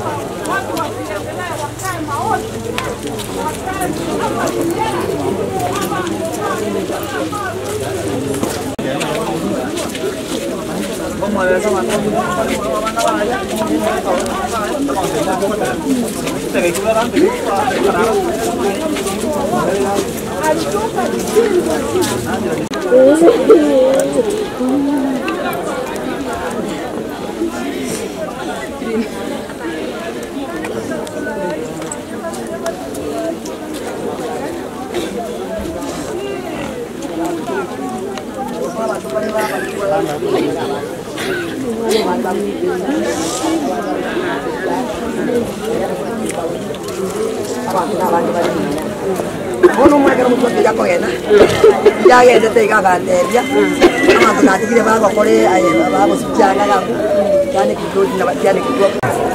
Ono mwekera mutu ya kogena. Ya gende te gaganderia. Ama tunatigire baba kore aye baba sikianga gaku. Yani kitu na yani kitu.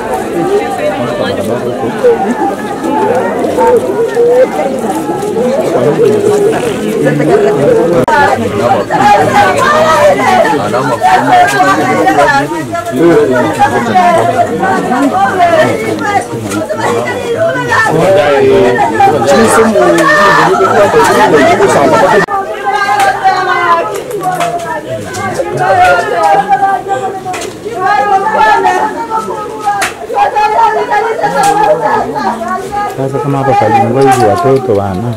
Sasa kama hapa palingwa hivi watoto wana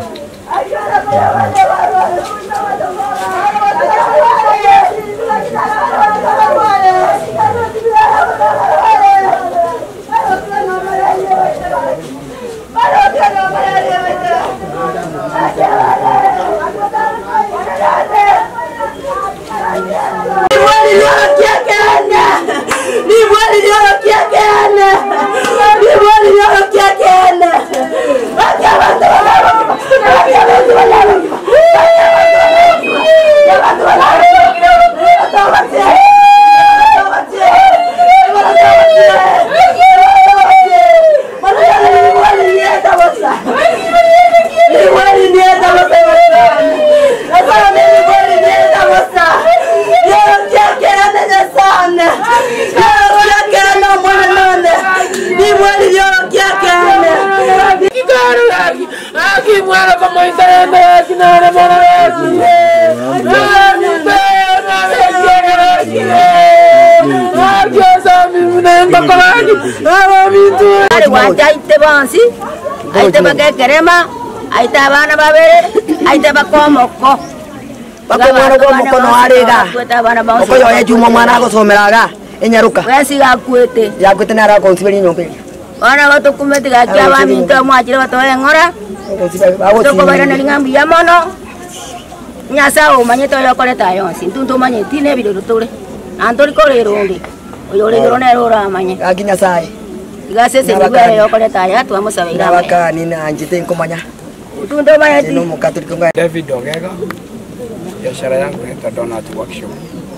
Ari wanja aite bonsi, aite bagekerema, aite abana babere, aite bakomoko. Bako mwana kwa mukono arega. Kwete abana bonsi. Oko yoye juma mwana agosomeraga. Enyaruka. Wesi gakwete. Yakwete nara konsibeli nyombe. Ona batukumete gakia baminto mwachire batoe ngora. Toko bara na lingambi ya mono. Nyasa umanye to yokoreta yonsi. Ntuntu manye tine biru tule. Antori kore rundi. Oyo le rona rora manye. Akinya sai. Gasese ndibere yokoreta ya tu amusabe ira. Nabakani na njite nkomanya. Tunto manye ti. Nino mukatolika ngaya. David Ogega, biashara yangu inaitwa Donut Workshop.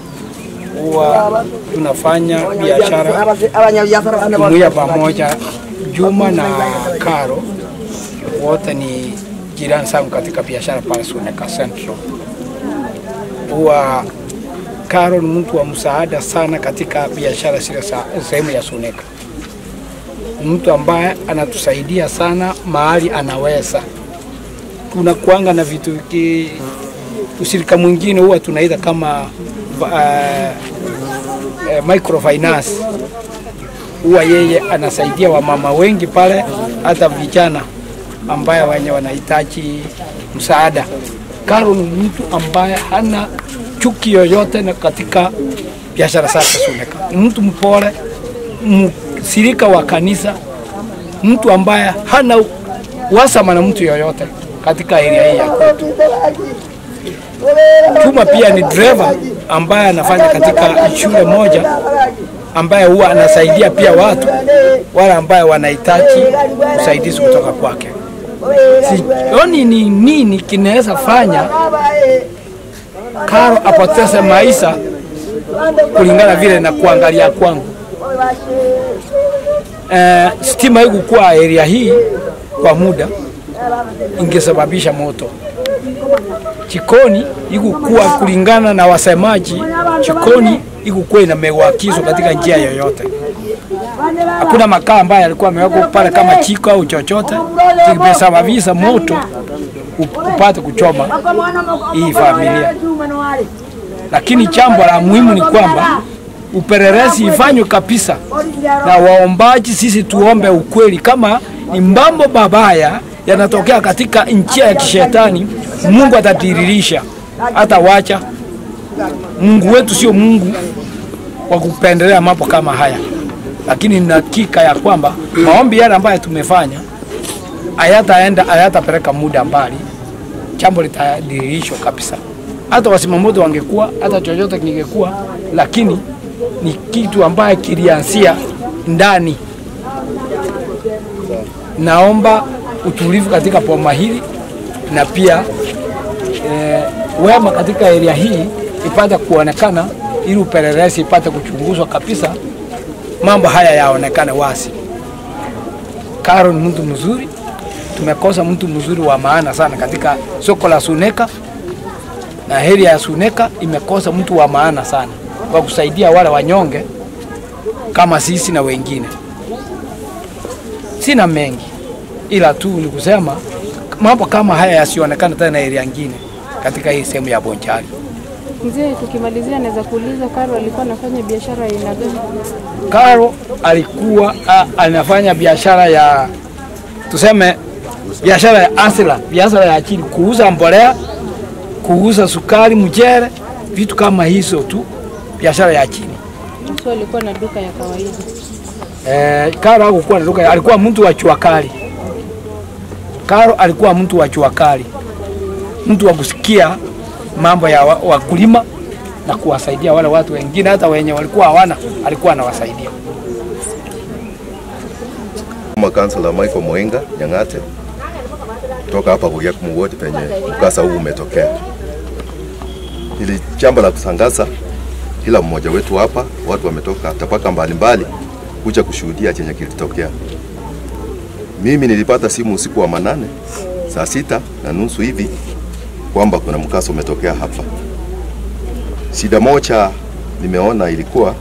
Huwa tunafanya biashara Abanyabiashara bana jumuiya pamoja. Juma na Karo wote ni jirani zangu katika biashara pale Suneka Central. Huwa Karo ni mtu wa msaada sana katika biashara zile za sehemu ya Suneka, Ni mtu ambaye anatusaidia sana mahali anaweza. Tunakuanga na vitu ki, ushirika mwingine huwa tunaita kama uh, uh, microfinance huwa yeye anasaidia wamama wengi pale, hata vijana ambaye wenye wanahitaji msaada. Karo ni mtu ambaye hana chuki yoyote na katika biashara zake Suneka. Ni mtu mpole, mshirika wa kanisa, mtu ambaye hana wasama na mtu yoyote katika area hii ya kwetu. Chuma pia ni driver ambaye anafanya katika shule moja ambaye huwa anasaidia pia watu wale ambaye wanahitaji usaidizi kutoka kwake. Sioni ni nini kinaweza fanya Karo apoteze maisha kulingana vile na kuangalia kwangu. Eh, stima haikukuwa area hii kwa muda ingesababisha moto. Jikoni ikukuwa kulingana na wasemaji, jikoni ikukuwa inamewakizwa katika njia yoyote. hakuna makaa ambayo yalikuwa yamewekwa pale kama chiko au chochote, kimesababisha moto up- upate kuchoma hii familia. Lakini jambo la muhimu ni kwamba upelelezi ifanywe kabisa na waombaji, sisi tuombe ukweli. Kama ni mambo mabaya yanatokea katika njia ya kishetani, Mungu atatiririsha, hata wacha. Mungu wetu sio Mungu wa kupendelea mambo kama haya, lakini nina hakika ya kwamba maombi yale ambayo tumefanya hayataenda hayatapeleka muda mbali, jambo litadirishwa kabisa. Hata wasimamoto wangekuwa, hata chochote kingekuwa, lakini ni kitu ambaye kilianzia ndani. Naomba utulivu katika boma hili na pia eh, wema katika area hii ipate kuonekana ili upelelezi ipate kuchunguzwa kabisa, mambo haya yaonekane wazi. Karo ni mtu mzuri, tumekosa mtu mzuri wa maana sana katika soko la Suneka na area ya Suneka imekosa mtu wa maana sana wa kusaidia wale wanyonge kama sisi na wengine. Sina mengi, ila tu ni kusema mambo kama haya yasionekane tena area nyingine katika hii sehemu ya Bonchari. Mzee, tukimalizia naweza kuuliza Karo alikuwa anafanya biashara ya aina gani? Karo alikuwa a, anafanya biashara ya tuseme biashara ya asila, biashara ya chini, kuuza mbolea, kuuza sukari, mchele, vitu kama hizo tu, biashara ya chini. Mtu alikuwa na duka ya kawaida. Eh, Karo hakukuwa na duka, alikuwa mtu wa jua kali. Karo alikuwa mtu wa jua kali, mtu wa kusikia mambo ya wa- wakulima na kuwasaidia wale watu wengine, hata wenye walikuwa hawana, alikuwa anawasaidia. Kama kansela Michael Mwenga Nyang'ate kutoka hapa Buriakumu Ward penye mkasa huu umetokea. Hili jambo la kusangaza, kila mmoja wetu hapa, watu wametoka tabaka mbalimbali kuja kushuhudia chenye kilitokea. Mimi nilipata simu usiku wa manane saa sita na nusu hivi kwamba kuna mkasa umetokea hapa. Shida moja nimeona ilikuwa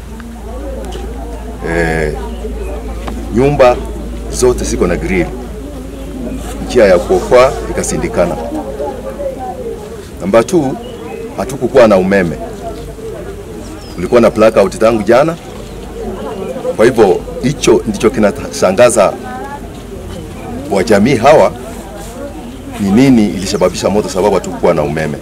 eh, nyumba zote ziko na grill, njia ya kuokoa ikasindikana. Namba 2 hatukukuwa na umeme, kulikuwa na blackout tangu jana. Kwa hivyo hicho ndicho kinashangaza wa jamii hawa, ni nini ilisababisha moto, sababu hatukukuwa na umeme.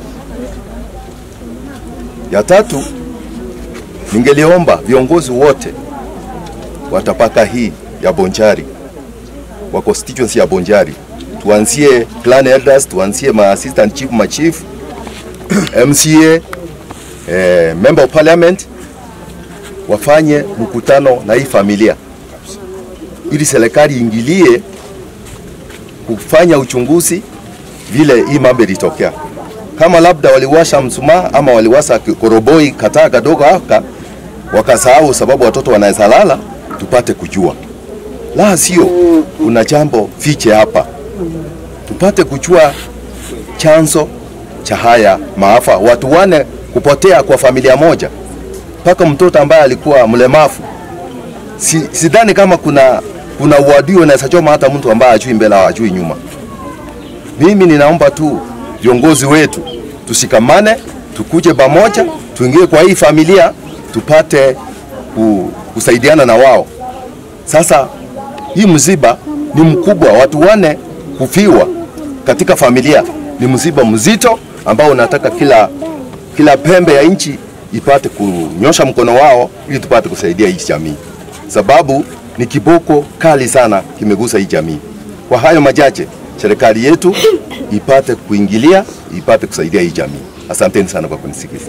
Ya tatu, ningeliomba viongozi wote wa tabaka hii ya Bonjari wa constituency ya Bonjari, tuanzie clan elders, tuanzie ma assistant chief, ma chief MCA, eh, member of parliament wafanye mkutano na hii familia ili serikali iingilie kufanya uchunguzi vile hii mambo ilitokea. Kama labda waliwasha msumaa ama waliwasha koroboi kataa kadogo haka wakasahau, sababu watoto wanaweza lala, tupate kujua la sio, kuna jambo fiche hapa, tupate kujua chanzo cha haya maafa, watu wane kupotea kwa familia moja, mpaka mtoto ambaye alikuwa mlemavu. Si, sidhani kama kuna kuna uadui unaweza choma hata mtu ambaye ajui mbele au ajui nyuma. Mimi ninaomba tu viongozi wetu tushikamane, tukuje pamoja, tuingie kwa hii familia, tupate ku, kusaidiana na wao. Sasa hii msiba ni mkubwa, watu wane kufiwa katika familia ni msiba mzito ambao unataka kila kila pembe ya nchi ipate kunyosha mkono wao ili tupate kusaidia hii jamii, sababu ni kiboko kali sana kimegusa hii jamii. Kwa hayo machache, serikali yetu ipate kuingilia, ipate kusaidia hii jamii. Asanteni sana kwa kunisikiza.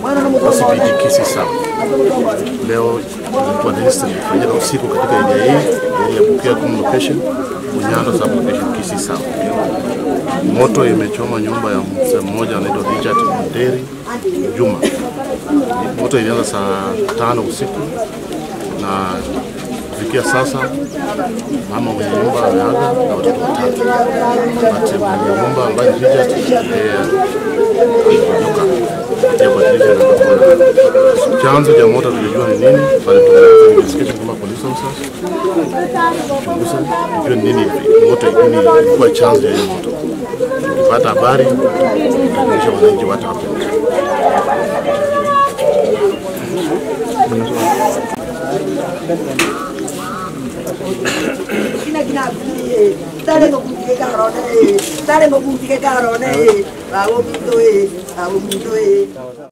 wa CBD Kisii South. Leo ilikuwa na incident ilifanyika usiku katika area hii, area ya Bukia Kum location, Bunyano sub location Kisii South. Moto imechoma nyumba ya mzee mmoja anaitwa Richard Mderi Juma. Moto ilianza saa tano usiku na kufikia sasa mama mwenye nyumba ameaga na watoto watatu. But mwenye nyumba ambaye ni Richard eh, alikunyuka kupitia kwa dirisha la balkoni. Chanzo cha moto tulijua ni nini, bali tumeanza investigation kama police officers kuchunguza tujue ni nini moto nini ilikuwa chanzo cha hiyo moto. Tukipata habari tutajulisha wananchi what happened. kina kina kuye tare mo kuye karone tare mo kuye karone bawo mito e bawo mito e